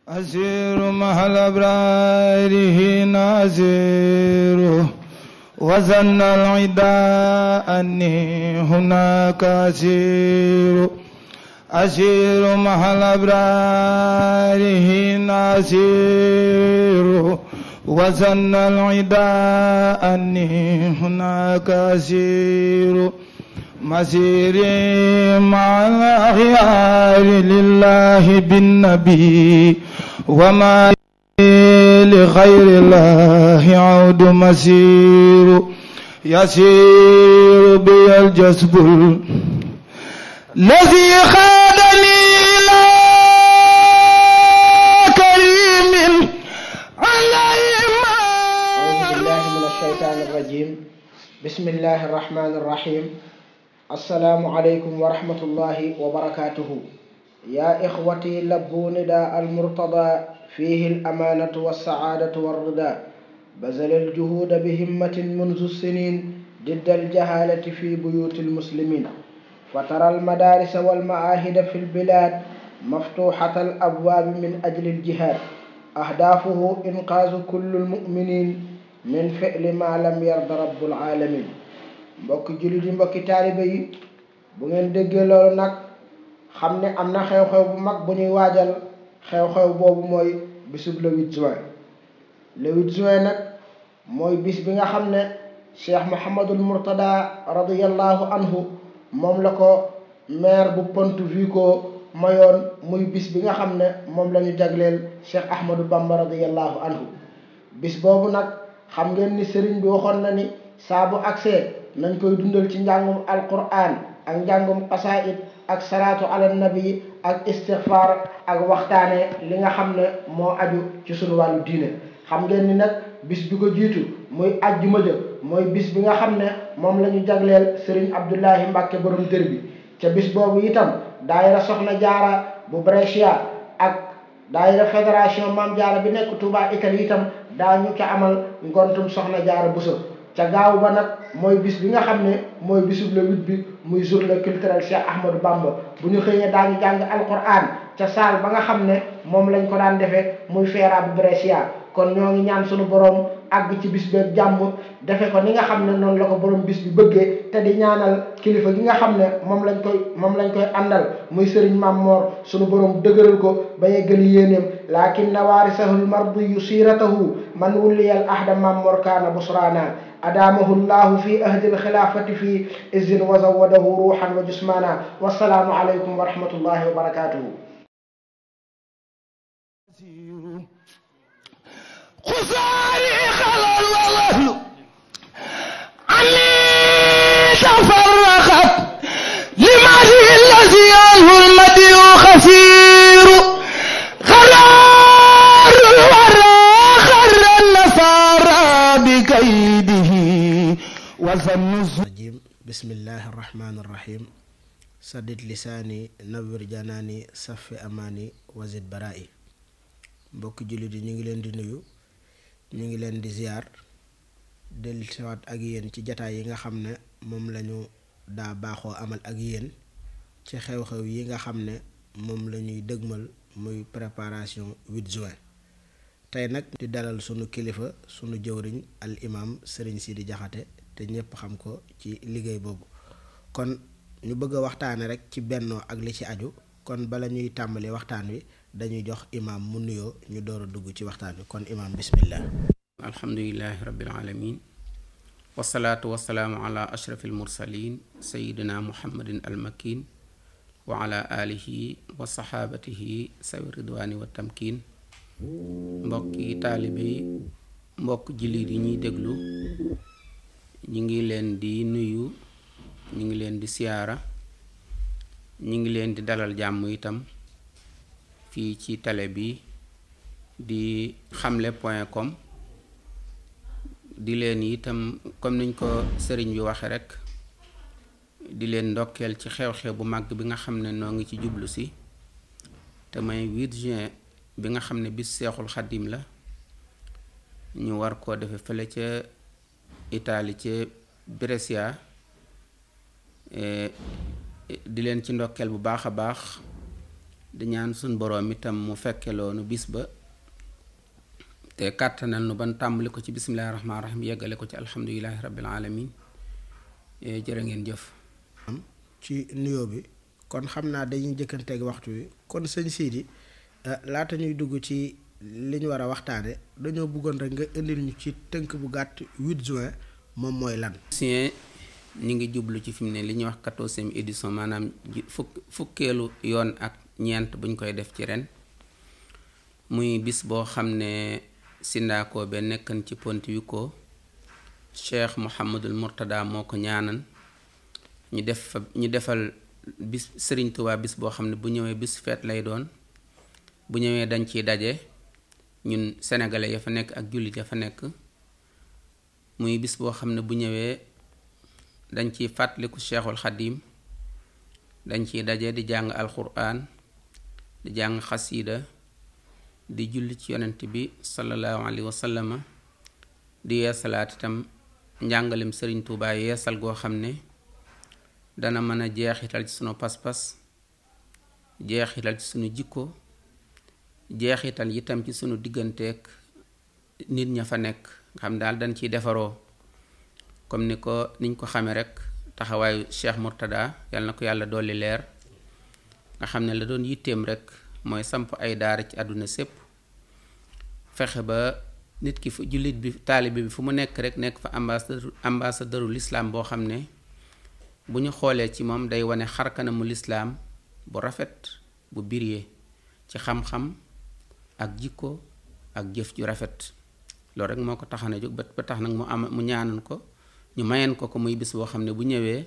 أسير مع الأبرار نازير وزن العداء أني هناك أسير أسير مع الأبرار نازير وزن العداء أني هناك أسير مسيري مع الأخيار لله بالنبي وما لغير الله عود مسير يسير بي الجسب الذي خادني إلى كريم على أعوذ بالله من الشيطان الرجيم بسم الله الرحمن الرحيم السلام عليكم ورحمة الله وبركاته يا إخوتي لبوا نداء المرتضى فيه الأمانة والسعادة والرضا بذل الجهود بهمة منذ السنين ضد الجهالة في بيوت المسلمين فترى المدارس والمعاهد في البلاد مفتوحة الأبواب من أجل الجهاد أهدافه إنقاذ كل المؤمنين من فعل ما لم يرضى رب العالمين mbokki jullit yi mbokki taalibe yi bu ngeen déggee loolu nag xam ne am na xew-xew bu mag bu ñuy waajal xew-xew boobu mooy bisub le 8 juin le 8 juin nag mooy bis bi nga xam ne cheikh Mouhamadul Mourtada radiyallahu anhu moom la ko maire bu Ponte Vico mayoon muy bis bi nga xam ne moom la ñu jagleel cheikh Ahmadou Bamba radiyallahu anhu bis boobu nag xam ngeen ni sëriñ bi waxoon na ni saa bu agsee nañ koy dundal ci njàngum alquran ak njàngum qasaid ak salaatu ala nabi ak istighfar ak waxtaane li nga xam ne moo aju ci sunu wàllu diine xam ngeen ni nag bis bi ko jiitu muy ajjuma ja mooy bis bi nga xam ne moom la ñu jagleel Serigne Abdoulahi Mbacke borom dër bi ca bis boobu itam daayira soxna jaara bu Brescia ak daayira fédération Maam Jaara bi nekk Touba Italie itam daañu ca amal ngontum soxna jaara Buso ca gaaw ba nag mooy bis bi nga xam ne mooy bisub le huit bi muy journée culturelle Cheikh Ahmadou Bamba bu ñu xëyee daañu jàng alquran ca saal ba nga xam ne moom lañ ko daan defee muy feera bu Brescia kon ñoo ngi ñaan sunu borom àgg ci bis beeg jàmm defe ko ni nga xam ne noonu la ko borom bis bi bëggee te di ñaanal kilifa gi nga xam ne moom lañ koy moom lañ koy àndal muy sëriñ Mam Moor sunu borom dëgëral ko ba yeggali yéeneem lakin na waarisahul mardiyu siiratahu man wulliyal ahda Mam Moor kaana busraana أدامه الله في أهد الخلافة في إذن وزوده روحا وجسمانا والسلام عليكم ورحمة الله وبركاته خساري خلال والله عني تفرقت لماذا الذي عنه المدي خسير قرار الورى خر النصارى بكيده وظن الرجيم بسم الله الرحمن الرحيم سدد لساني نور جناني صف أماني وزد برائي mbokki jullit yi ñu ngi leen di nuyu ñu ngi leen di ziar del siwaat ak yéen ci jataay yi nga xam ne moom lañu daa baaxoo amal ak yéen ci xew-xew yi nga xam ne moom la ñuy dëgmal muy préparation 8 juin tey nag di dalal sunu kilifa sunu jëwriñ al imam sëriñ Sidi Jaxate te ñépp xam ko ci liggéey boobu kon ñu bëgg a waxtaane rek ci bennoo ak li ci aju kon bala ñuy tàmbali waxtaan wi dañuy jox imaam mu nuyoo ñu door a dugg ci waxtaan wi kon imaam bismillah alhamdulilahi rabbil alamin wasalaatu wasalaamu ala ashraf almursalin sayidina muhammadin almakin wa ala alihi wa saxaabatihi sawi ridwaani wa tamkin mbokki taalibe yi mbokk jullit yi ñuy déglu ñu ngi leen di nuyu ñu ngi leen di siyaara ñu ngi leen di dalal jàmm itam fii ci télé bi di xamle point com di leen itam comme niñ ko sëriñ bi waxe rek di leen ndokkeel ci xew-xew bu mag bi nga xam ne noo ngi ci jublu si te may 8 juin bi nga xam ne bis seexul xaddim la ñu war koo defe fële ca Italie ca Brescia di leen ci ndokkeel bu baax a baax di ñaan suñ boroom itam mu fekke loonu bis ba te kàttanal nu ban tàmbali ko ci bismillaahi rahmaani rahiim yeggale ko ci alhamdulilahi rabbil alamin jërë ngeen jëf ci nuyoo bi kon xam naa dañuy jëkkanteeg waxtu wi kon sëñ Sidi laata ñuy dugg ci li ñu war a waxtaane dañoo bëggoon rek nga indil ñu ci tënk bu gàtt 8 juin moom mooy lan sien ñi ngi jublu ci fi mu ne li ñuy wax quatorzième édition maanaam fukk fukkeelu yoon ak ñeent buñ koy def ci ren muy bis boo xam ne sindaakoo be nekkan ci Pontevico Cheikh Mouhamadul Mourtada moo ko ñaanan ñu def fa ñu defal bis Sëriñ Tuubaa bis boo xam ne bu ñëwee bis feet lay doon bu ñëwee dañ ciy daje ñun sénégalais ya fa nekk ak jullit ya fa nekk muy bis boo xam ne bu ñëwee dañ ciy fàttaliku Cheikhul Xadim dañ ciy daje di jàng alquran di jàng xasiida di julli ci yonent bi sallallahu alayhi wa sallama di yeesalaat itam njàngalem Sëriñ Tuubaa yeesal goo xam ne dana mën a jeexital ci sunu pas-pas jeexital ci sunu jikko jeexital itam ci sunu digganteeg nit ña fa nekk nga xam daal dañ ciy defaroo comme ni ko niñ ko xamee rek taxawaayu Cheikh Mourtada yàlla na ko yàlla dolli leer nga xam ne la doon yitteem rek mooy samp ay daara ci àdduna sépp fexe ba nit ki fu jullit bi taalibe bi fu mu nekk rek nekk fa ambassadeur ambassadeuru lislaam boo xam ne bu ñu xoolee ci moom day wane xarkanamu lislaam bu rafet bu biree ci xam-xam ak jikko ak jëf ju rafet loolu rek moo ko taxana jóg ba tax nag mu am mu ñaanan ko ñu mayeen ko ko muy bis boo xam ne bu ñëwee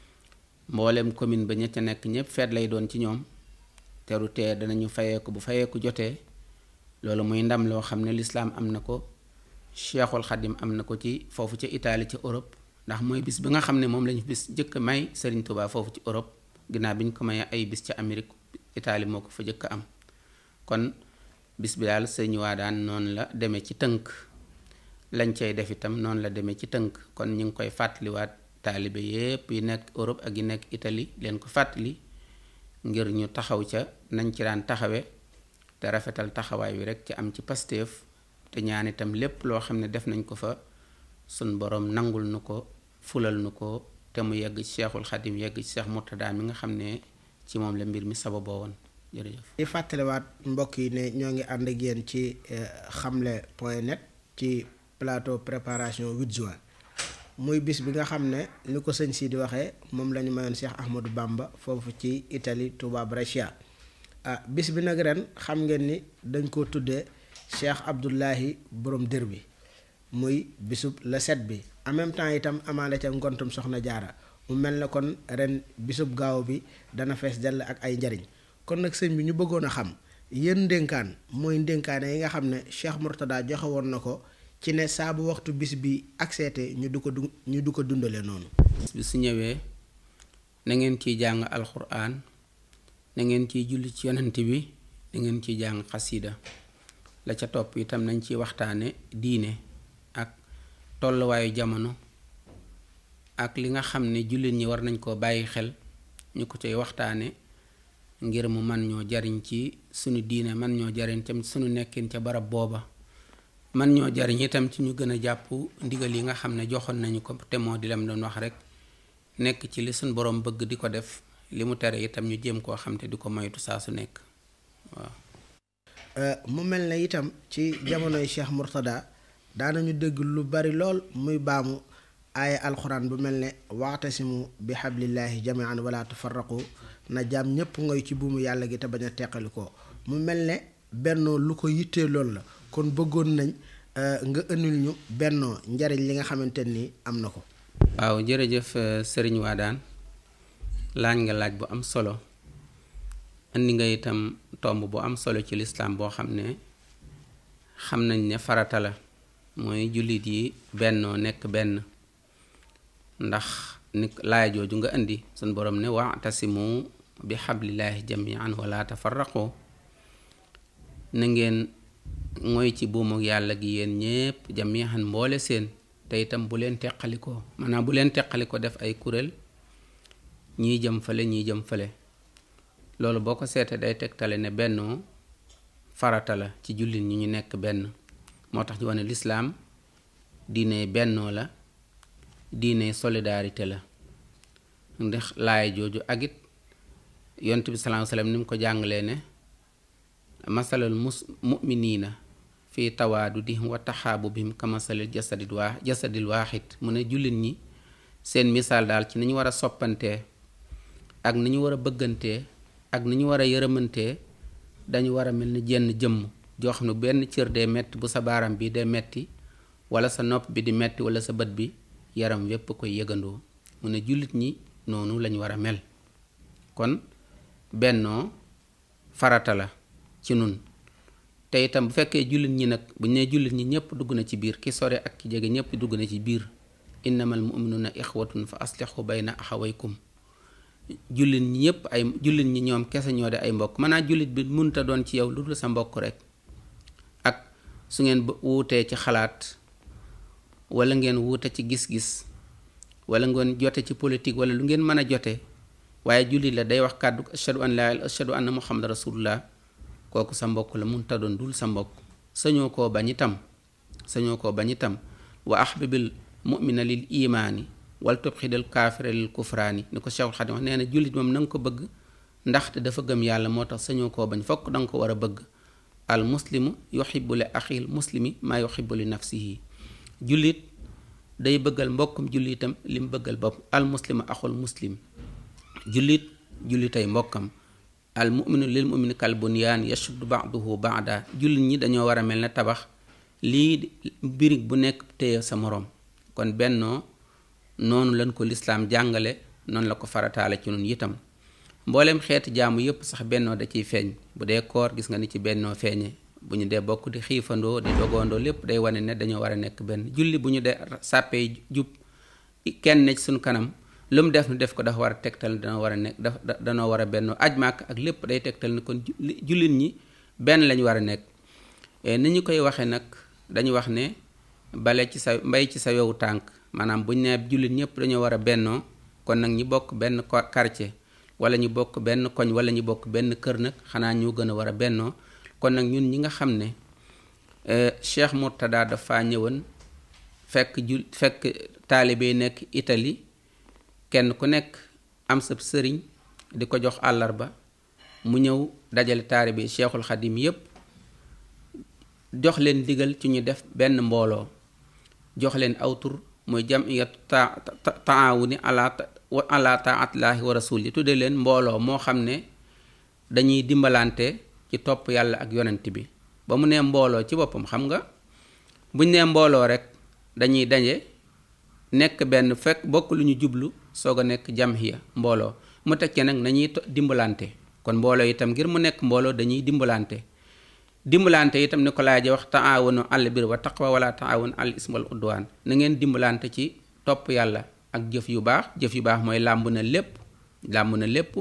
mboolem commune ba ña ca nekk ñépp feet lay doon ci ñoom teru tee danañu fayee ko bu fayee ko jotee loolu muy ndam loo xam ne lislaam am na ko cheikhul xadim am na ko ci foofu ca Italie ca Europe ndax mooy bis bi nga xam ne moom lañu bis jëkk may Serigne Touba foofu ci Europe ginnaaw bi ñu ko mayee ay bis ca Amérique Italie moo ko fa jëkk am kon bis bi daal sëñ waa daan noonu la demee ci tënk lañ cay def itam noonu la demee ci tënk kon ñu ngi koy fàttaliwaat taalibe yépp yi nekk Europe ak yi nekk Italie leen ko fàttali ngir ñu taxaw ca nañ ci daan taxawe te rafetal taxawaay wi rek ci am ci pasteef te ñaan itam lépp loo xam ne def nañ ko fa sun borom nangul nu ko fulal nu ko te mu yegg ci Cheikhul Xadim yegg ci Cheikh Mourtada mi nga xam ne ci moom la mbir mi sababoo woon jërëjëf. di fàttaliwaat mbokk yi ne ñoo ngi ànd ak yéen ci xamle point net ci plateau préparation 8 juin muy bis bi nga xam ne ni ko sëñ si di waxee moom la ñu mayoon Cheikh Ahmadou Bamba foofu ci Italie Touba Brescia ah bis bi nag ren xam ngeen ni dañ ko tuddee Cheikh Abdoulahi borom dër bi muy bisub la set bi en même temps itam amaale ca ngontum soxna jaara mu mel ne kon ren bisub gaaw bi dana fees dell ak ay njariñ kon nag sëñ bi ñu bëggoon a xam yéen ndénkaan mooy ndénkaane yi nga xam ne Cheikh Mourtada joxe woon na ko ci ne saa bu waxtu bis bi akseete ñu du ko du ñu du ko dundale noonu bis bi su ñëwee na ngeen ciy jàng alxuraan na ngeen ciy julli ci yonent bi na ngeen ciy jàng xasida la ca topp itam nañ ciy waxtaane diine ak tolluwaayu jamono ak li nga xam ne jullit ñi war nañ koo bàyyi xel ñu ko cay waxtaane ngir mu man ñoo jariñ ci sunu diine man ñoo jariñ tam sunu nekkin ca barab booba man ñoo jariñ itam ci ñu gën a jàpp ndigal yi nga xam ne joxoon nañu ko te moo di lam doon wax rek nekk ci li suñ borom bëgg di ko def li mu tere itam ñu jéem koo xam te di ko moytu saa su nekk waaw mu mel ne itam ci jamonoy Cheikh Mourtada daanañu dégg lu bari lool muy baamu aaya alxuraan bu mel ne waxtasimu bi xablillahi jamian wala tufarraqu na jaam ñépp ngoy ci buumu yàlla gi te bañ a teqali ko mu mel ne bennoo lu ko yittee loolu la kon bëggoon nañ nga ëndil ñu bennoo njariñ li nga xamante ni am na ko waaw jërëjëf sëriñ Waadaan laaj nga laaj bu am solo indi nga itam tomb bu am solo ci lislaam boo xam ne xam nañ ne farata la mooy jullit yi bennoo nekk benn ndax ni laaya jooju nga indi suñ borom ne wa'tasimu bi xablillaahi jamian wala tafarraqu na ngeen mooy ci buumu yàlla gi yéen ñépp jamian mboole seen te itam bu leen teqalikoo maanaam bu leen teqalikoo def ay kuréel ñii jëm fale ñii jëm fale loolu boo ko seetee day tegtale ne bennoo farata la ci jullit ñi ñu nekk benn moo tax ñu wane lislaam diine bennoo la diine solidarité la ndax laaya jooju ak it yont bi sallallahu alayhi wasallam ni mu ko jàngalee ne masalul mus mu'miniina fii tawaadudihim wa taxaabubihim ka masalil jasadil waa jasadil waaxid mu ne jullit ñi seen misaal daal ci ni ñu war a soppantee ak ni ñu war a bëggantee ak ni ñu war a yërëmantee dañu war a mel ni jenn jëmm joo xam ne benn cër dee metti bu sa baaram bi dee metti wala sa nopp bi di metti wala sa bët bi yaram wépp koy yëgandoo mu ne jullit ñi noonu lañu war a mel kon bennoo farata la ci nun te itam bu fekkee jullit ñi nag bu ñu nee jullit ñi ñëpp dugg na ci biir ki sore ak ki jege ñëpp dugg na ci biir innamal mu'minuna ixwatun fa aslihu bayna axawaykum jullit ñi ñëpp ay jullit ñi ñoom kese ñoo de ay mbokk maanaam jullit bi munta doon ci yow lu dul sa mbokk rek ak su ngeen wuutee ci xalaat wala ngeen wuute ci gis-gis wala ngeen jote ci politique wala lu ngeen mën a jote waaye jullit la day wax kàddu ashhadu an laa ashhadu anna muhammad rasulullah kooku sa mbokk la mun ta doon dul sa mbokk sañoo koo bañ itam sañoo koo bañ itam wa ahbibil mu'mina lil imaani wal tubxidal kaafira lil kufraani ni ko Cheikhul Xadim wax nee na jullit moom na nga ko bëgg ndaxte dafa gëm yàlla moo tax sañoo koo bañ fokk da nga ko war a bëgg al muslimu yuhibbu li axil muslimi maa yuhibbu li nafsihi jullit day bëggal mbokkum jullitam li mu bëggal bopp al muslimu axul muslim jullit jullitay mbokkam al muminu lil mumini kal bunyaan yashuddu ba'duhu ba'da jullit ñi dañoo war a mel ne tabax lii birig bu nekk téye sa moroom kon bennoo noonu lañ ko lislaam jàngale noonu la ko farataale ci nun itam mboolem xeeti jaamu yépp sax bennoo da ciy feeñ bu dee koor gis nga ni ci bennoo feeñe bu ñu dee bokk di xiifandoo di dogoondoo lépp day wane ne dañoo war a nekk benn julli bu ñu dee sàppee jub kenn ne ci suñ kanam lu mu def nu def ko dafa war a tegtal ne dana war a nekk dafa danoo war a bennoo aj màkk ak lépp day tegtal ne kon jullit ñi benn lañu war a nekk ni ñu koy waxee nag dañu wax ne bale ci sa mbay ci sa wewu tànk maanaam buñ nee jullit ñëpp dañoo war a bennoo kon nag ñi bokk benn quartier wala ñu bokk benn koñ wala ñu bokk benn kër nag xanaa ñoo gën a war a bennoo kon nag ñun ñi nga xam ne Cheikh Mourtada dafa ñëwoon fekk ju fekk taalibe yi nekk Italie kenn ku nekk am sa sëriñ di ko jox àllarba mu ñëw dajale taalibe yi Cheikhul Xadim yépp jox leen digal ci ñu def benn mbooloo jox leen aw tur muy jamiyatu ta taawuni ala ala taatillahi wa rasuli tudde leen mbooloo moo xam ne dañuy dimbalante ci topp yàlla ak yonent bi ba mu nee mbooloo ci boppam xam nga buñ nee mbooloo rek dañuy daje nekk benn fekk bokk lu ñu jublu soog a nekk jamhiya mbooloo mu teg ci nag nañuy dimbalante kon mbooloo itam ngir mu nekk mbooloo dañuy dimbalante dimbalante itam ni ko laaje wax taawunu al bir wa taqwa wala taawun al ism wal udwaan na ngeen dimbalante ci topp yàlla ak jëf yu baax jëf yu baax mooy làmb na lépp làmb na lépp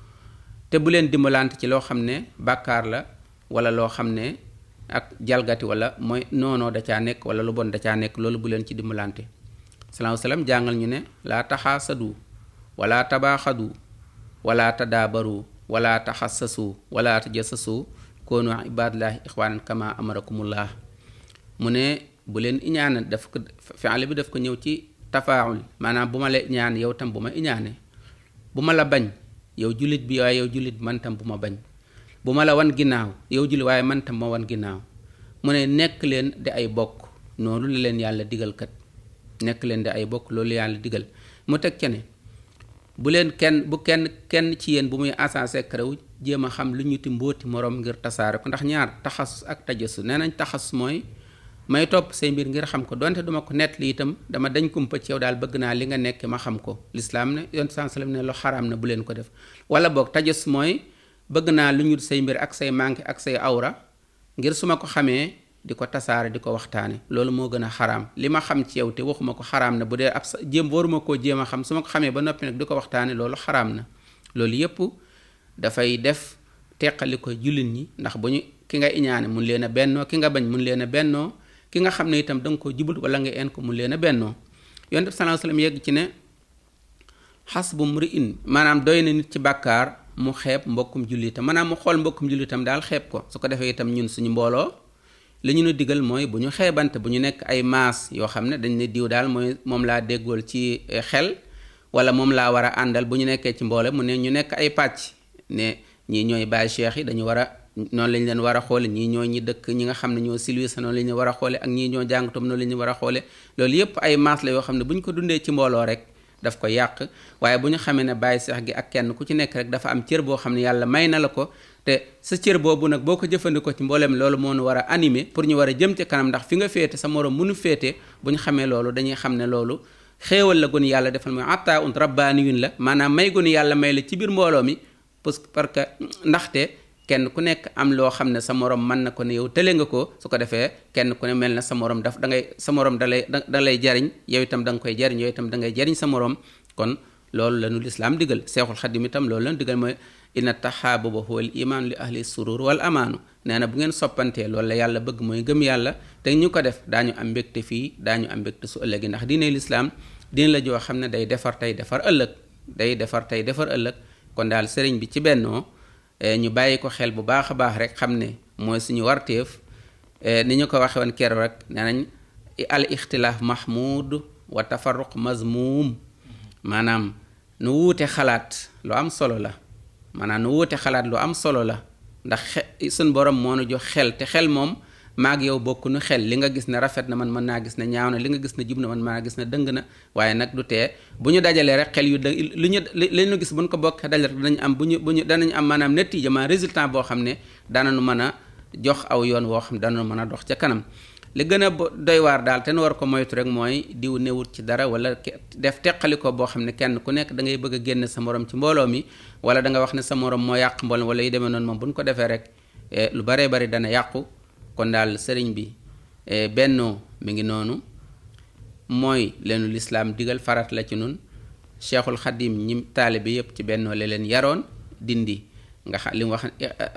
te bu leen dimbalante ci loo xam ne bàkkaar la wala loo xam ne ak jalgati wala mooy noonoo da caa nekk wala lu bon da caa nekk loolu bu leen ci dimbalante salaahu salaam jàngal ñu ne laa taxaasadu wala tabaaxadu wala tadaabaru wala taxassasu wala tajassasu koonu ibadallaahi ixwaanan kama amarakumullah mu ne bu leen iñaane daf ko fi'il bi daf ko ñëw ci tafaawul maanaam bu ma la iñaan yow tam bu ma iñaane bu ma la bañ yow jullit bi waaye yow jullit bi man tam bu ma bañ bu ma la wan ginnaaw yow jullit waaye man tam ma wan ginnaaw mu ne nekk leen di ay bokk noonu la leen yàlla digal kat nekk leen di ay bokk loolu yàlla digal mu teg ca ne bu leen kenn bu kenn kenn ci yéen bu muy agent secret wu jéem a xam lu ñu ti mbóoti moroom ngir tasaare ko ndax ñaar taxasus ak tajasus nee nañ taxasus mooy may topp say mbir ngir xam ko donte duma ko nett li itam dama dañ kumpa ci yow daal bëgg naa li nga nekk ma xam ko lislaam ne yonent saa sallam ne lu xaraam na bu leen ko def wala boog tajasus mooy bëgg naa lu ñu say mbir ak say manqué ak say awra ngir su ma ko xamee di ko tasaare di ko waxtaane loolu moo gën a xaraam li ma xam ci yow te waxuma ko xaraam na bu dee ab sa jéem waruma koo jéem a xam su ma ko xamee ba noppi nag di ko waxtaane loolu xaraam na loolu yépp dafay def teqali ko jullit ñi ndax bu ñu ki nga iñaane mun leen a bennoo ki nga bañ mun leen a bennoo ki nga xam ne itam da nga ko jubut wala nga en ko mun leen a bennoo yonent bi sallallahu alayhi wasallam yegg ci ne xas bu mri in maanaam doy na nit ci bàkkaar mu xeeb mbokkum jullitam maanaam mu xool mbokkum jullitam daal xeeb ko su ko defee itam ñun suñu mbooloo li ñu nu digal mooy bu ñu xeebante bu ñu nekk ay maas yoo xam ne dañ ne diw daal mooy moom laa déggool ci xel wala moom laa war a àndal bu ñu nekkee ci mboole mu ne ñu nekk ay pàcc ne ñii ñooy baay cheikh yi dañu war a noonu lañ leen war a xoole ñii ñoo ñi dëkk ñi nga xam ne ñoo silwisa noonu la ñu war a xoole ak ñii ñoo jàngatom noonu la ñu war a xoole loolu yépp ay maas la yoo xam ne bu ñu ko dundee ci mbooloo rek daf ko yàq waaye bu ñu xamee ne bàyyi seex gi ak kenn ku ci nekk rek dafa am cër boo xam ne yàlla may na la ko te sa cër boobu nag boo ko jëfandikoo ci mbooleem loolu moo nu war a animer pour ñu war a jëm ci kanam ndax fi nga féete sa moroom mënu féete bu ñu xamee loolu dañuy xam ne loolu xéewal la gonu yàlla defal mooy atta un rabbaaniyun la maanaam may gonu yàlla may la ci biir mbooloo mi parce que ndaxte kenn ku nekk am loo xam ne sa morom mën na ko ne yow tële nga ko su ko defee kenn ku ne mel na sa morom daf da ngay sa morom da lay da lay jariñ yow itam da nga koy jariñ yow itam da ngay jariñ sa morom kon loolu la nu lislaam digal seexul xadim itam loolu la nu digal mooy inna taxaabuba huwa al iman li ahli surur wal amaanu nee na bu ngeen soppantee loolu la yàlla bëgg mooy gëm yàlla te ñu ko def daañu am mbégte fii daañu am mbégte su ëllëgi ndax diine lislaam diine la joo xam ne day defar tey defar ëllëg day defar tey defar ëllëg kon daal sëriñ bi ci bennoo ñu bàyyi ko xel bu baax a baax rek xam ne mooy suñu warteef ni ñu ko waxe woon keroog rek nee nañ al ixtilaaf mahmud wa tafarruq mazmum maanaam nu wuute xalaat lu am solo la maanaam nu wuute xalaat lu am solo la ndax xe suñ borom moo nu jox xel te xel moom maag yow bokk nu xel li nga gis ne rafet na man mën naa gis ne ñaaw na li nga gis ne jub na man mën naa gis ne dëng na waaye nag du tee bu ñu dajalee rek xel yu dë lu ñu li ñu gis bu ñu ko bokk dajale rek danañ am bu ñu bu ñu danañ am maanaam netiija ma résultat boo xam ne danañu mën a jox aw yoon woo xam ne danañu mën a dox ca kanam li gën a doy waar daal te nu war ko moytu rek mooy diw newut ci dara wala def teqali ko boo xam ne kenn ku nekk da ngay bëgg a génn sa morom ci mbooloo mi wala da nga wax ne sa morom moo yàq mbooloo wala yu demee noonu moom bu ñu ko defee rek lu baree bari dana yàqu kon daal sëriñ bi bennoo mi ngi noonu mooy leenu lislaam digal farat la ci nun cheikhul xadim ñi taalibe yépp ci bennoo la leen yaroon dindi nga xam li mu wax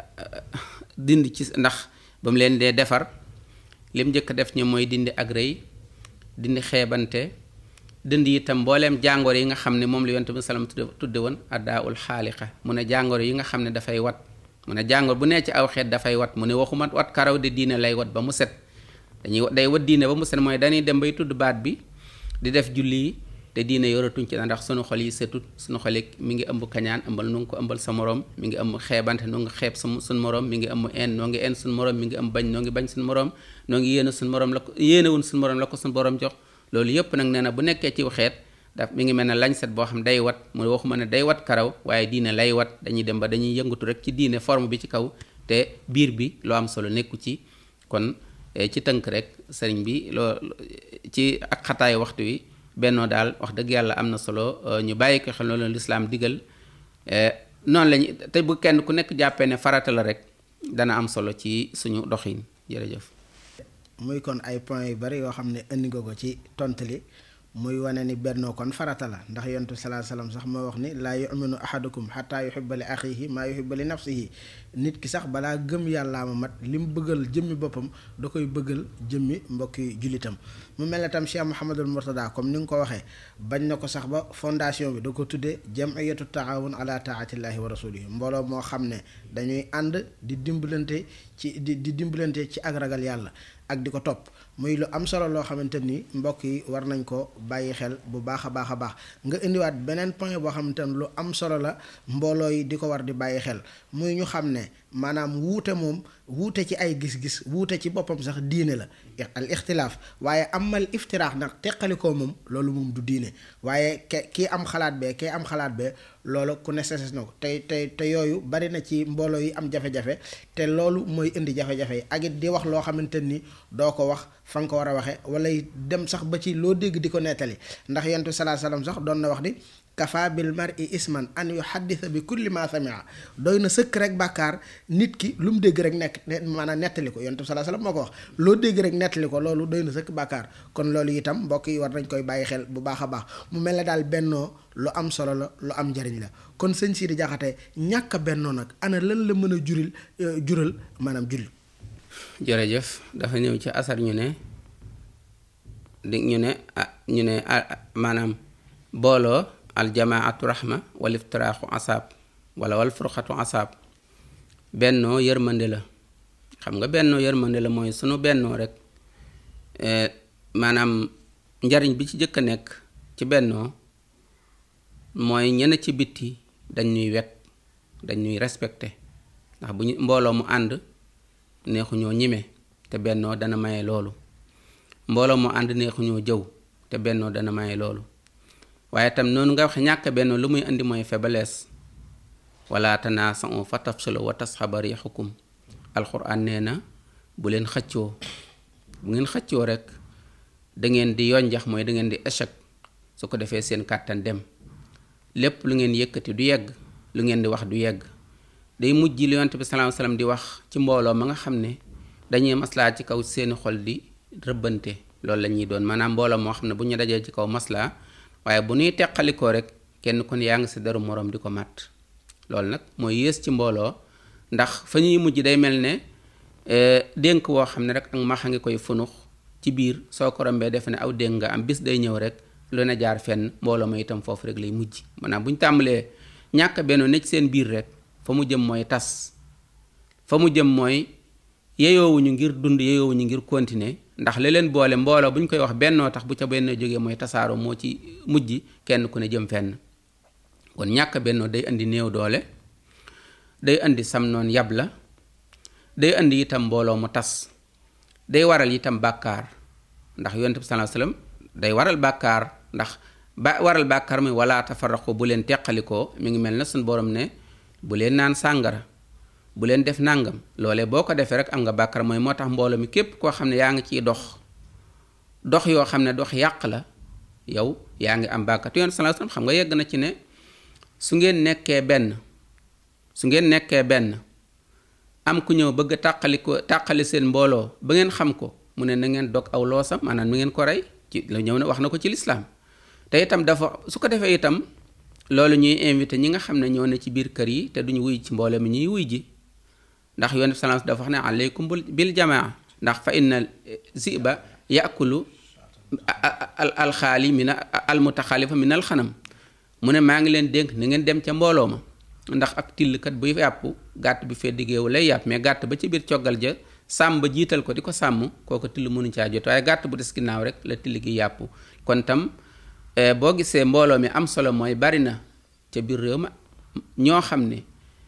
dindi ci ndax ba mu leen dee defar lim njëkk def ñi mooy dindi ak rëy dindi xeebante dindi itam mbooleem jàngoro yi nga xam ne moom la yonent bi salaam tudde woon addaa ul xaaliqa mu ne jàngoro yi nga xam ne dafay wat mu ne jàngoro bu nee ci aw xeet dafay wat mu ne waxuma wat karaw de diine lay wat ba mu set dañuy day wat diine ba mu set mooy dañuy dem bay tudd baat bi di def julli yi te diine yoratuñ ci ndax sunu xol yi setut sunu xol yi mi ngi ëmb kañaan ëmbal nu ngi ko ëmbal sa morom mi ngi ëmb xeebante noo ngi xeeb sa suñ morom mi ngi ëmb en noo ngi en suñ morom mi ngi ëmb bañ noo ngi bañ suñ morom noo ngi yéene suñ morom la ko yéenewun suñ morom la ko suñ borom jox loolu yépp nag nee na bu nekkee ci xeet daf mi ngi mel ne lañ set boo xam day wat mu waxuma ne day wat karaw waaye diine lay wat dañuy dem ba dañuy yëngatu rek ci diine forme bi ci kaw te biir bi loo am solo nekku ci kon ci tënk rek sëriñ bi loo ci ak xataayu waxtu wi bennoo daal wax dëgg yàlla am na solo ñu bàyyi ko xel loolu lislaam digal noonu lañu te bu kenn ku nekk jàppee ne farata la rek dana am solo ci suñu doxin jërëjëf muy kon ay points yu bari yoo xam ne indi nga ko ci tontali muy wane ni bennoo kon farata la ndax yontu salaa salaam sax moo wax ni laa yuminu ahadukum xataa yuhibba li axihi maa yuhibba li nafsihi nit ki sax balaa gëm yàllaa ma mat li mu bëggal jëmmi boppam da koy bëggal jëmmi mbokki jullitam mu mel ne tam Cheikh Mouhamadul Mourtada comme ni nga ko waxee bañ na ko sax ba fondation bi da ko tuddee jamiyatu taawun ala taatillahi wa rasulihi mbooloo moo xam ne dañuy ànd di dimbalante ci di di dimbalante ci ak ragal yàlla ak di ko topp muy lu am solo loo xamante ni mbokk yi war nañ ko bàyyi xel bu baax a baax a baax nga indiwaat beneen point boo xamante ni lu am solo la mbooloo yi di ko war di bàyyi xel muy ñu xam ne maanaam wuute moom wuute ci ay gis-gis wuute ci boppam sax diine la al ixtilaaf waaye amal iftiraax nag teqalikoo moom loolu moom du diine waaye ke kii am xalaat bee kii am xalaat bee loolu ku ne seses na ko te te te yooyu bari na ci mbooloo yi am jafe-jafe te loolu mooy indi jafe-jafe yi ak it di wax loo xamante ni doo ko wax fa nga ko war a waxee wala dem sax ba ci loo dégg di ko nettali ndax yentu salaa salaam sax doon na wax ni kafa bil mar'i isman an yuhaddisa bi kulli ma samia doy na sëkk rek bàkkaar nit ki lu mu dégg rek nekk maanaam nettali ko yonent bi salaa salaam moo ko wax loo dégg rek nettali ko loolu doy na sëkk bàkkaar kon loolu itam mbokk yi war nañ koy bàyyi xel bu baax a baax mu mel ne daal bennoo lu am solo la lu am njariñ la kon sëñ Sidi Jaxate ñàkk a bennoo nag ana lan la mën a juril jural maanaam julli jërëjëf dafa ñëw ci asar ñu ne di ñu ne ah ñu ne maanaam booloo aljamaatu rahma wal iftiraaxu asaab wala wal furxatu asaab bennoo yërmande la xam nga bennoo yërmande la mooy sunu bennoo rek maanaam njariñ bi ci jëkk a nekk ci bennoo mooy ñene ci bitti dañ ñuy wet dañ ñuy respecté ndax bu ñu mbooloo mu ànd neexuñoo ñime te bennoo dana maye loolu mbooloo mu ànd neexuñoo jëw te bennoo dana maye loolu waaye tam noonu nga waxe ñàkk bennoo lu muy indi mooy faiblesse wala tanaasa'u fa tafshalu wa tasxaba riixukum alxuraan nee na bu leen xëccoo bu ngeen xëccoo rek da ngeen di yonjax mooy da ngeen di échec su ko defee seen kàttan dem lépp lu ngeen yëkkati du yegg lu ngeen di wax du yegg day mujj li yonent bi sallallahu alayhi wasallam di wax ci mbooloo ma nga xam ne dañuy maslaa ci kaw seeni xol di rëbbante loolu la ñuy doon maanaam mbooloo moo xam ne bu ñu dajee ci kaw maslaa waaye bu ñuy teqalikoo rek kenn kon yaa ngi si deru moroom di ko màtt loolu nag mooy yées ci mbooloo ndax fa ñuy mujj day mel ne dénk woo xam ne rek ak maxa ngi koy funux ci biir soo ko rombee defe ne aw dénk nga am bis day ñëw rek lu ne jaar fenn mbooloo ma itam foofu rek lay mujj maanaam bu ñu tàmbalee ñàkk benn ne ci seen biir rek fa mu jëm mooy tas fa mu jëm mooy yeyoowuñu ngir dund yeyoowuñu ngir continuer ndax li leen boole mbooloo bu ñu koy wax bennoo tax bu ca benn jógee mooy tasaaroo moo ci mujj kenn ku ne jëm fenn kon ñàkk bennoo day indi néew doole day indi sam noon yab la day indi itam mbooloo mu tas day waral itam bàkkaar ndax yonent bi sallallahu alayhi wasallam day waral bàkkaar ndax ba waral bàkkaar muy wala tafarraqu bu leen teqalikoo mi ngi mel na suñu borom ne bu leen naan sàngara bu leen def nàngam loolee boo ko defee rek am nga bàkkaar mooy moo tax mbooloo mi képp koo xam ne yaa ngi ciy dox dox yoo xam ne dox yàq la yow yaa ngi am bàkkaar te yonent sallallahu alayhi wasallam xam nga yegg na ci ne su ngeen nekkee benn su ngeen nekkee benn am ku ñëw bëgg a tàqali ko tàqali seen mbooloo ba ngeen xam ko mu ne na ngeen dog aw loosam maanaam nu ngeen ko rey ci la ñëw ne wax na ko ci lislaam te itam dafa su ko defee itam loolu ñuy invité ñi nga xam ne ñoo ne ci biir kër yi te duñu wuy ci mbooloo mi ñuy wuy ji ndax yonent sallallahu dafa wax ne aleykum bil jamaa ndax fa inna ziba yakulu alxaali min almutaxaalifa min alxanam mu ne maa ngi leen dénk ni ngeen dem ca mbooloo ma ndax ak tillkat buy yàpp gàtt bi fee diggéewu lay yàpp mais gàtt ba ci biir coggal ja sàmm ba jiital ko di ko sàmm kooku till mënu caa jot waaye gàtt bu des ginnaaw rek la till gi yàpp kon tam boo gisee mbooloo mi am solo mooy bari na ca biir réew ma ñoo xam ne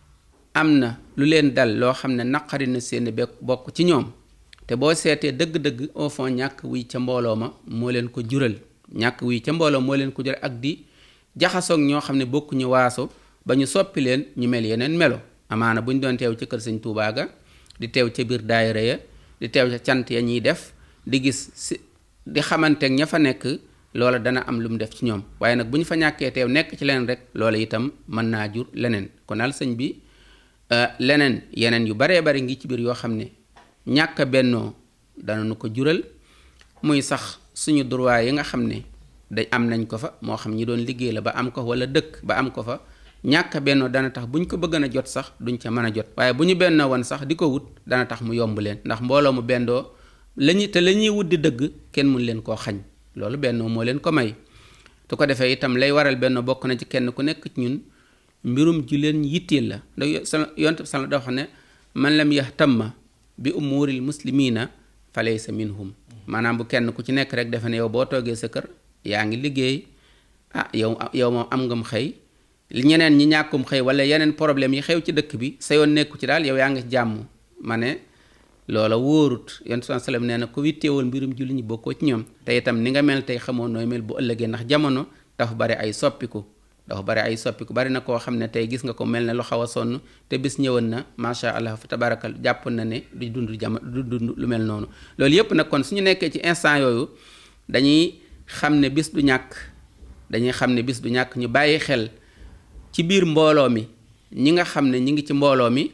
am na lu leen dal loo xam ne naqari na seen be bokk ci ñoom te boo seetee dëgg-dëgg au fond ñàkk wuy ca mbooloo ma moo leen ko jural ñàkk wuy ca mbooloo moo leen ko jural ak di jaxasoog ñoo xam ne bokkuñu waaso ba ñu soppi leen ñu mel yeneen melo amaana bu ñu doon teew ci kër sëñ Tuubaa ga di teew ca biir daayira ya di teew ca cant ya ñuy def di gis si di xamanteeg ña fa nekk loola dana am lu mu def ci ñoom waaye nag bu ñu fa ñàkkee teew nekk ci leneen rek loola itam mën naa jur leneen kon daal sëñ bi leneen yeneen yu baree bari ngi ci biir yoo xam ne ñàkk bennoo dana nu ko jural muy sax suñu droit yi nga xam ne day am nañ ko fa moo xam ñi doon liggéey la ba am ko wala dëkk ba am ko fa ñàkk bennoo dana tax bu ñu ko bëgg a jot sax duñ ca mën a jot waaye bu ñu bennoo woon sax di ko wut dana tax mu yomb leen ndax mbooloo mu bendoo lañuy te la ñuy wut di dëgg kenn mun leen koo xañ loolu bennoo moo leen ko may su ko defee itam lay waral bennoo bokk na ci kenn ku nekk ci ñun mbirum ji leen yitteel la ndax yonent bi sala dafa ne man lam yahtamma bi umuuril muslimina fa laysa minhum maanaam bu kenn ku ci nekk rek defe ne yow boo toogee sa kër yaa ngi liggéey ah yow yow moom am ngam xëy ñeneen ñi ñàkkum xëy wala yeneen problème yi xew ci dëkk bi sa yoon nekku ci daal yow yaa ngi jàmm ma ne loola wóorut yonent bi sallam nee na ku witteewul mbirum julli ñi bokkoo ci ñoom te itam ni nga mel tey xamoo nooy mel bu ëllëgee ndax jamono dafa bari ay soppiku dafa bari ay soppiku bari na koo xam ne tey gis nga ko mel ne lu xaw a sonn te bis ñëwoon na macha allah fa tabarakal jàpp na ne du dund jama du dund lu mel noonu loolu yépp nag kon suñu nekkee ci instant yooyu dañuy xam ne bis du ñàkk dañuy xam ne bis du ñàkk ñu bàyyi xel ci biir mbooloo mi ñi nga xam ne ñi ngi ci mbooloo mi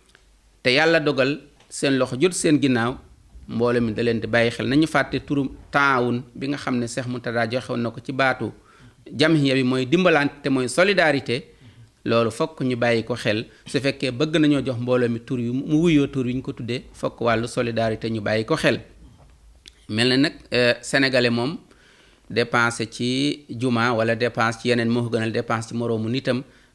te yàlla dogal seen loxo jot seen ginnaaw mbooloo mi da leen di bàyyi xel nañu fàtte turu taawun bi nga xam ne Seex Muntadaa joxewoon na ko ci baatu jamhiya bi mooy dimbalante te mooy solidarité loolu fokk ñu bàyyi ko xel su fekkee bëgg nañoo jox mbooloo mi tur yu mu wuyoo tur yu ñu ko tuddee fokk wàllu solidarité ñu bàyyi ko xel mel na nag sénégalais moom dépense ci juma wala dépense ci yeneen moo ko gënal dépense ci moroomu nitam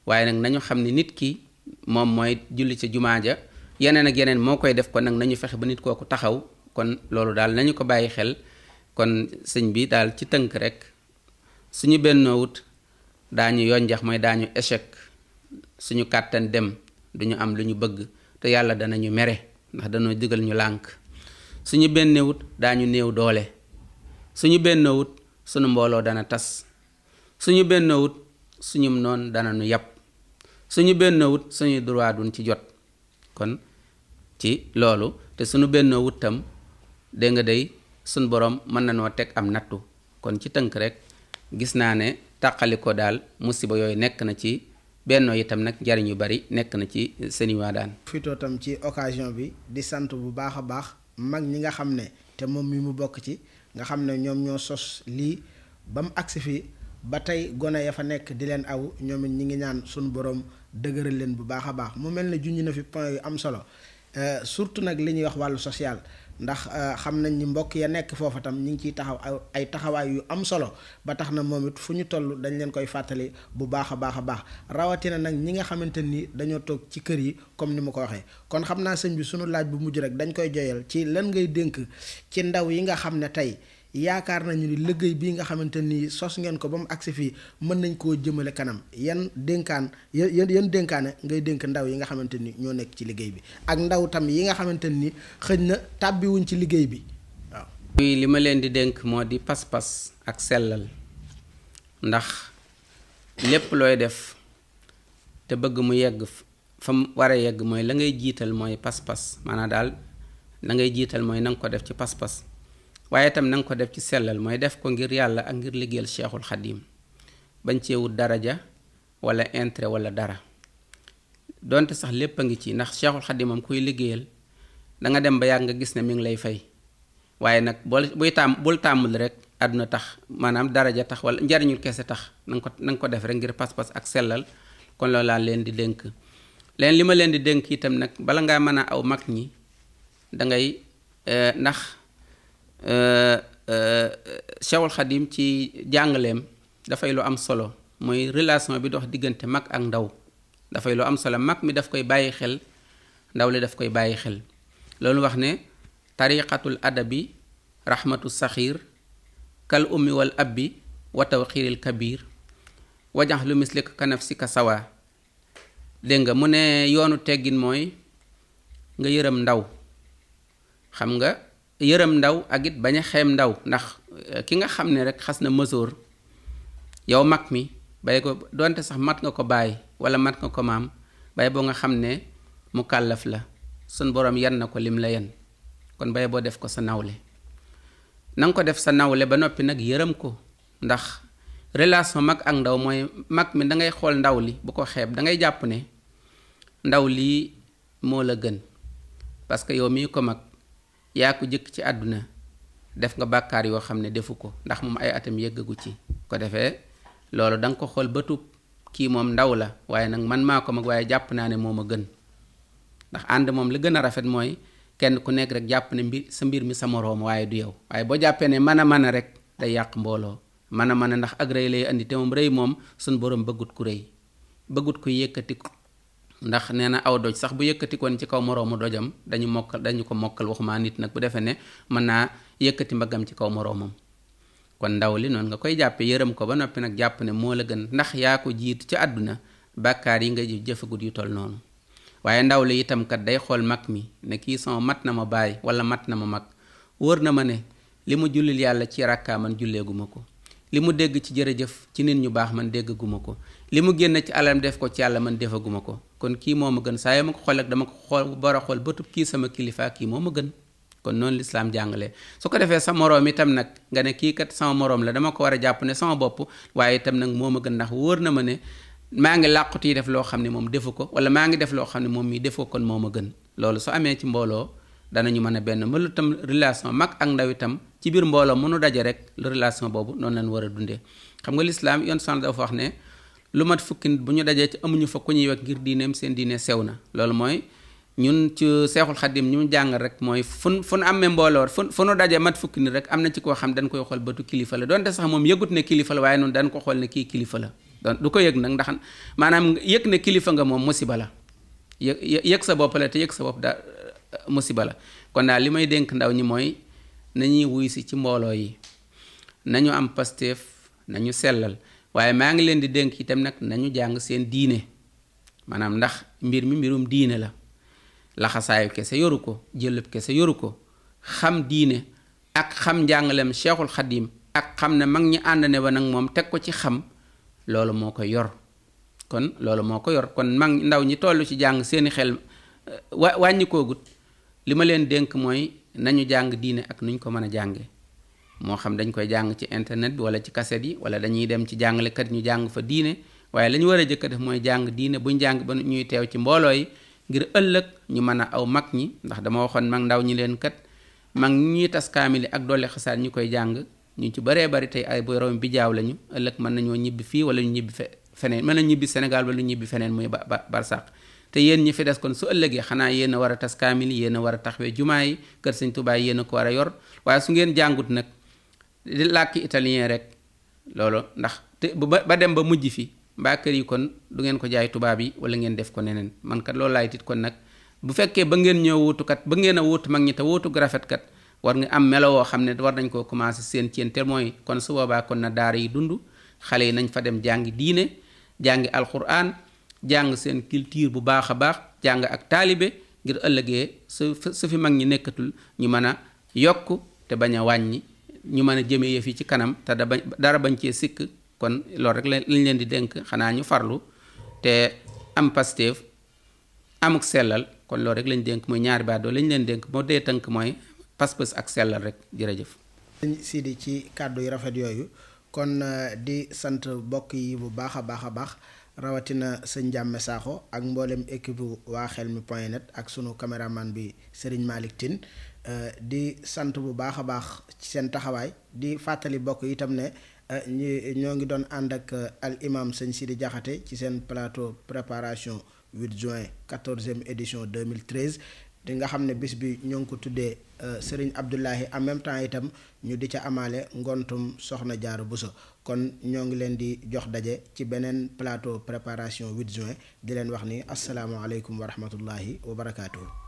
waaye nag nañu xam ne nit ki moom mooy julli ca jumaa ja yeneen ak yeneen moo koy def kon nag nañu fexe ba nit kooku taxaw kon loolu daal nañu ko bàyyi xel kon sëñ bi daal ci tënk rek suñu bennoowut daañu yonjax mooy daañu échec suñu kàttan dem duñu am lu ñu bëgg te yàlla danañu mere ndax dañoo digal ñu lànk suñu bennewut daañu néew doole suñu bennoowut suñu mbooloo dana tas suñu bennoowut suñu noon dana nu yàpp suñu bennoowut suñu droit duñ ci jot kon ci loolu te suñu bennoowut tam dégg nga day suñ borom mën na noo teg am nattu kon ci tënk rek gis naa ne tàqali ko daal musiba yooyu nekk na ci bennoo itam nag njariñ yu bari nekk na ci seeni waa daan fitoo tam ci occasion bi di sant bu baax a baax mag ñi nga xam ne te moom mi mu bokk ci nga xam ne ñoom ñoo sos lii ba mu agsi fi ba tey gone ya fa nekk di leen aw ñoom it ñi ngi ñaan suñu borom dëgëral leen bu baax a baax mu mel ne junj na fi point yu am solo surtout nag li ñuy wax wàllu social ndax xam nañ ni mbokk ya nekk foofa tam ñu ngi ciy taxaw ay taxawaay yu am solo ba tax na moom it fu ñu toll dañ leen koy fàttali bu baax a baax a baax rawatina nag ñi nga xamante ni dañoo toog ci kër yi comme ni ma ko waxee kon xam naa sëñ bi sunu laaj bu mujj rek dañ koy joyal ci lan ngay dénk ci ndaw yi nga xam ne tey yaakaar nañu ni liggéey bii nga xamante ni sos ngeen ko ba mu agsi fii mën nañ koo jëmale kanam yan dénkaan yan yan dénkaane ngay dénk ndaw yi nga xamante ni ñoo nekk ci liggéey bi ak ndaw tam yi nga xamante ni xëj na tàbbiwuñ ci liggéey bi waaw. li ma leen di dénk moo di pas-pas ak sellal ndax lépp looy def te bëgg mu yegg fa mu war a yegg mooy la ngay jiital mooy pas-pas maanaam daal la ngay jiital mooy na nga ko def ci pas-pas. waaye itam na nga ko def ci sellal mooy def ko ngir yàlla ak ngir liggéeyal cheikhul xadim bañ cee wut daraja wala intérêt wala dara donte sax lépp a ngi ci ndax cheikhul xadim moom kuy liggéeyal da nga dem ba yàgg nga gis ne mi ngi lay fay waaye nag bool buy tàmm bul tàmmul rek àdduna tax maanaam daraja tax wala njariñul kese tax na nga ko na nga ko def rek ngir pas-pas ak sellal kon loolu laa leen di dénk leen li ma leen di dénk itam nag bala ngaa mën a aw mag ñi da ngay ndax Cheikhul Xadim ci jàngaleem dafay lu am solo mooy relation bi dox diggante mag ak ndaw dafay lu am solo mag mi daf koy bàyyi xel ndaw li daf koy bàyyi xel loolu wax ne tariqatul adabi rahmatu saxiir kal ummi wal abbi wa tawxiiril kabir wajax lu mislik ka nafsika sawa dégg nga mu ne yoonu teggin mooy nga yërëm ndaw xam nga yërëm ndaw ak it bañ a xeem ndaw ndax ki nga xam ne rek xas na mësoor yow mag mi bay ko donte sax mat nga ko bàyyi wala mat nga ko maam bay boo nga xam ne mu kàllaf la sun borom yan na ko lim la yan kon bay boo def ko sa nawle na nga ko def sa nawle ba noppi nag yërëm ko ndax relation mag ak ndaw mooy mag mi da ngay xool ndaw li bu ko xeeb da ngay jàpp ne ndaw lii moo la gën parce que yow mii ko mag yaa ko jëkk ci àdduna def nga bàkkaar yoo xam ne defu ko ndax moom ay atam yëggagu ci ko defee loolu da nga ko xool bëtub kii moom ndaw la waaye nag man maa ko mag waaye jàpp naa ne moo ma gën ndax ànd moom li gën a rafet mooy kenn ku nekk rek jàpp ne mbir sa mbir mi sa moroom waaye du yow waaye boo jàppee ne mën a mën a rek day yàq mbooloo mën a mën a ndax ak rëy lay andi te moom rëy moom suñ borom bëggut ku rëy bëggut ku yëkkati ko ndax nee na aw doj sax bu yëkkatikoon ci kaw moroomu dojam dañu mokkal dañu ko mokkal waxuma nit nag bu defee ne mën naa yëkkati mbaggam ci kaw moroomam kon ndaw li noonu nga koy jàppe yërëm ko ba noppi nag jàpp ne moo la gën ndax yaa ko jiitu ci àdduna bàkkaar yi nga jëfagut yu toll noonu waaye ndaw li itam kat day xool mag mi ne kii sama mat na ma bàyyi wala mat na ma mag wóor na ma ne li mu jullil yàlla ci rakkaa man julleeguma ko li mu dégg ci jërëjëf ci nit ñu baax man déggaguma ko li mu génn ci alam def ko ci yàlla man defaguma ko kon kii moo ma gën saa yoo ma ko xool ak dama ko xool bara xool bëtub kii sama kilifa kii moo ma gën kon noonu lislaam jàngalee su ko defee sa moroom itam nag nga ne kii kat sama moroom la dama ko war a jàpp ne sama bopp waaye itam nag moo ma gën ndax wóor na ma ne maa ngi làqut yi def loo xam ne moom defu ko wala maa ngi def loo xam ne moom mii defu ko kon moo ma gën loolu su amee ci mbooloo danañu mën a benn mënu tam relation mag ak ndaw itam ci biir mbooloo mënu daje rek relation boobu noonu lañ war a dundee xam nga lislaam yoon san dafa wax ne lu mat fukki nit bu ñu dajee ci amuñu fa ku ñuy wekk ngir diineem seen diine sew na loolu mooy ñun ci seexul xadim ñu jàngal rek mooy fun fu nu amee mbooloo fu fu nu dajee mat fukki nit rek am na ci koo xam dañ koy xool bëtu kilifa la donte sax moom yëgut ne kilifa la waaye noonu dañ ko xool ne kii kilifa la don du ko yëg nag ndax maanaam yëg ne kilifa nga moom musiba la yëg yëg sa bopp la te yëg sa bopp da musiba la kon daal li may dénk ndaw ñi mooy nañuy wuy si ci mbooloo yi nañu am pasteef nañu sellal waaye maa ngi leen di dénk itam nag nañu jàng seen diine maanaam ndax mbir mi mbirum diine la laxasaayu kese yoru ko jëlëb kese yoru ko xam diine ak xam njàngalem cheikhul xadim ak xam ne mag ñi ànd ne ba nag moom teg ko ci xam loolu moo ko yor kon loolu moo ko yor kon mag ndaw ñi toll ci jàng seeni xel wa wàññi koogut li ma leen dénk mooy nañu jàng diine ak nuñ ko mën a jànge moo xam dañ koy jàng ci internet bi wala ci kaset yi wala dañuy dem ci jàngalekat ñu jàng fa diine waaye la ñu war a jëkk def mooy jàng diine buñ jàng ba ñuy teew ci mbooloo yi ngir ëllëg ñu mën a aw mag ñi ndax dama waxoon mag ndaw ñi leen kat mag ñuy tas kaamili ak dolli xasaat ñu koy jàng ñu ci baree bari tey ay borom bi jaaw lañu ëllëg mën nañoo ñibbi fii wala ñu ñibbi fe feneen mën na ñibbi Sénégal wala ñu ñibbi feneen muy ba ba barsàq te yéen ñi fi des kon su ëllëgee xanaa yéen a war a tas kaamil yéen a war a taxawee jumaa yi kër sëñ Tuubaa yéen a ko war a yor waaye su ngeen jàngut nag di làkki italien rek loolu ndax te ba ba dem ba mujj fi mbaa kër yi kon du ngeen ko jaay tubaab yi wala ngeen def ko neneen man kat loolu laay tit kon nag bu fekkee ba ngeen ñëw wuutu kat ba ngeen a wuutu mag ñi te wuutu rafet kat war nga am melo woo xam ne war nañ koo commencé seen ceen te mooy kon su boobaa kon na daara yi dund xale yi nañ fa dem jàngi diine jàngi alquran jàng seen culture bu baax a baax jàng ak taalibe ngir ëllëgee su su fi mag ñi nekkatul ñu mën a yokk te bañ a wàññi ñu mën a jëmee yëf yi ci kanam te da bañ dara bañ cee sikk kon loolu rek lañ leen di dénk xanaa ñu farlu te am pasteef amuk sellal kon loolu rek lañ dénk mooy ñaari baat doo lañ leen dénk moo dee tënk mooy pas-pas ak sellal rek jërëjëf. sëñ Sidi ci kàddu yu rafet yooyu kon di sant mbokk yi bu baax a baax a baax rawatina sëñ Jàmme Sakho ak mboolem équipe waa Xelmi point net ak sunu caméraman bi Serigne Malick Tine di sant bu baax a baax ci seen taxawaay di fàttali mbokk itam ne ñi ñoo ngi doon ànd ak al imam sëñ Sidi Diakhaté ci seen plateau préparation 8 juin 14e édition 2013 di nga xam ne bis bi ñoo ngi ko tuddee Serigne Abdoulahi en même temps itam ñu di ca amaale ngontum soxna Jaara Buso kon ñoo ngi leen di jox daje ci beneen plateau préparation 8 juin di leen wax ni asalaamaaleykum wa rahmatullahi wa barakaatuhu